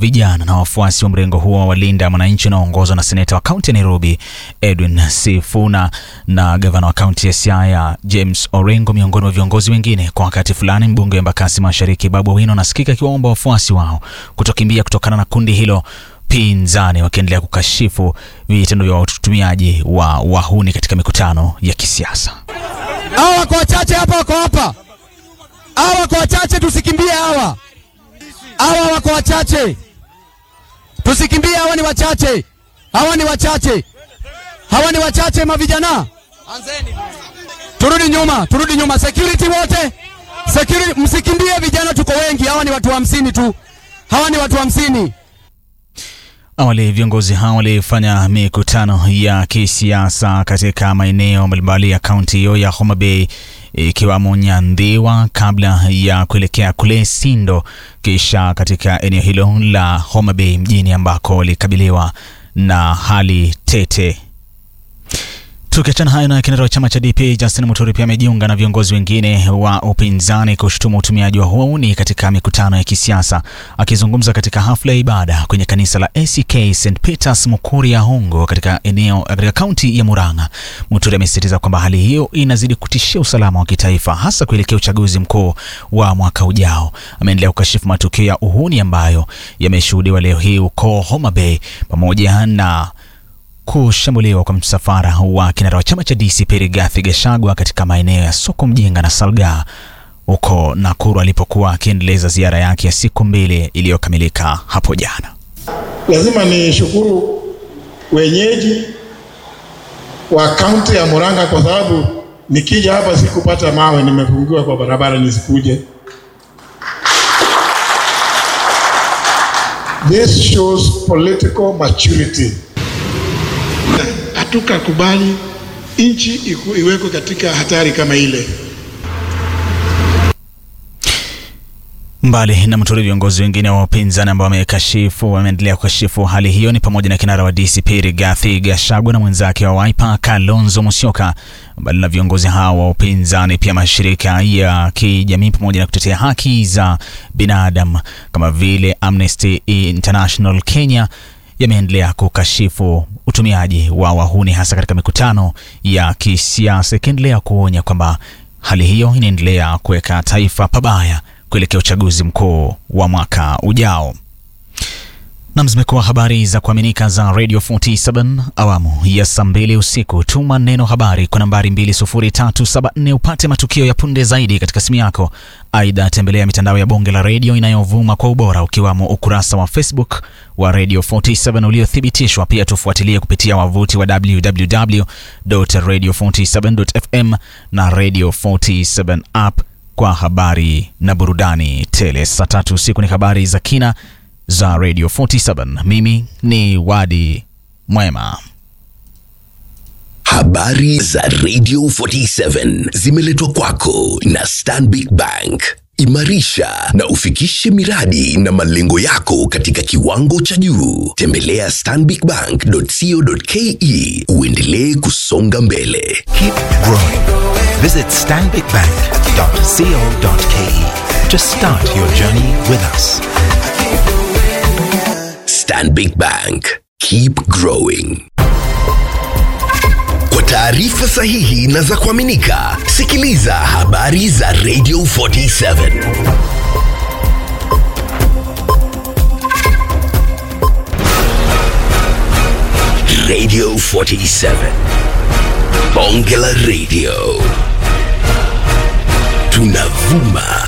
vijana na wafuasi wa mrengo huo wa Linda Mwananchi unaoongozwa na seneta wa kaunti ya Nairobi Edwin Sifuna na gavana wa kaunti ya Siaya James Orengo miongoni mwa viongozi wengine. Kwa wakati fulani, mbunge wa Embakasi Mashariki Babu Owino anasikika akiwaomba wafuasi wao kutokimbia kutokana na kundi hilo pinzani wakiendelea kukashifu vitendo vya watumiaji wa wahuni katika mikutano ya kisiasa. Hawa wako wachache hapa, wako hapa, hawa wako wachache, tusikimbie hawa. Hawa wako wachache, tusikimbie. Hawa ni wachache, hawa ni wachache, hawa ni wachache. Mavijana, turudi nyuma, turudi nyuma. Security wote, security, msikimbie vijana, tuko wengi. Hawa ni watu hamsini tu, hawa ni watu hamsini. Awali viongozi hao walifanya mikutano ya kisiasa katika maeneo mbalimbali ya kaunti hiyo ya Homa Bay ikiwamo Nyandhiwa kabla ya kuelekea kule Sindo, kisha katika eneo hilo la Homa Bay mjini ambako walikabiliwa na hali tete. Tukiachana hayo na kinara wa chama cha DP Justin Muturi pia amejiunga na viongozi wengine wa upinzani kushutumu utumiaji wa uhuni katika mikutano ya kisiasa. Akizungumza katika hafla ya ibada kwenye kanisa la ACK St Peters Mukuria Hongo katika eneo katika kaunti ya Murang'a, Muturi amesisitiza kwamba hali hiyo inazidi kutishia usalama wa kitaifa hasa kuelekea uchaguzi mkuu wa mwaka ujao. Ameendelea kukashifu matukio ya uhuni ambayo yameshuhudiwa leo hii huko Homa Bay pamoja na kushambuliwa kwa msafara wa kinara wa chama cha DCP Rigathi Gachagua katika maeneo ya soko Mjinga na Salgaa huko Nakuru alipokuwa akiendeleza ziara yake ya siku mbili iliyokamilika hapo jana. Lazima nishukuru wenyeji wa kaunti ya Murang'a kwa sababu nikija hapa sikupata mawe, nimefungiwa kwa barabara nisikuje. This shows political maturity. Hatukakubali nchi iwekwe katika hatari kama ile. Mbali na Muturi, viongozi wengine wa upinzani ambao wamekashifu wameendelea kukashifu hali hiyo ni pamoja na kinara wa DCP Rigathi Gachagua na mwenzake wa Wiper Kalonzo Musyoka. Mbali na viongozi hao wa upinzani, pia mashirika ya kijamii pamoja na kutetea haki za binadamu kama vile Amnesty International Kenya yameendelea kukashifu utumiaji wa wahuni hasa katika mikutano ya kisiasa, ikiendelea kuonya kwamba hali hiyo inaendelea kuweka taifa pabaya kuelekea uchaguzi mkuu wa mwaka ujao. Nam, zimekuwa habari za kuaminika za Radio 47 awamu ya saa mbili usiku. Tuma neno habari kwa nambari 20374 upate matukio ya punde zaidi katika simu yako. Aidha, tembelea mitandao ya bonge la redio inayovuma kwa ubora ukiwamo ukurasa wa Facebook wa Radio 47 uliothibitishwa. Pia tufuatilie kupitia wavuti wa www.radio47.fm na Radio 47 app kwa habari na burudani tele. Saa tatu usiku ni habari za kina za Radio 47. Mimi ni Wadi Mwema. Habari za Radio 47 zimeletwa kwako na Stanbic Bank. Imarisha na ufikishe miradi na malengo yako katika kiwango cha juu. Tembelea stanbicbank.co.ke uendelee kusonga mbele. Keep growing. Visit stanbicbank.co.ke to start your journey with us. Stanbic Bank. Keep growing. Kwa taarifa sahihi na za kuaminika, sikiliza habari za Radio 47. Radio 47. Bonge la Radio. Tunavuma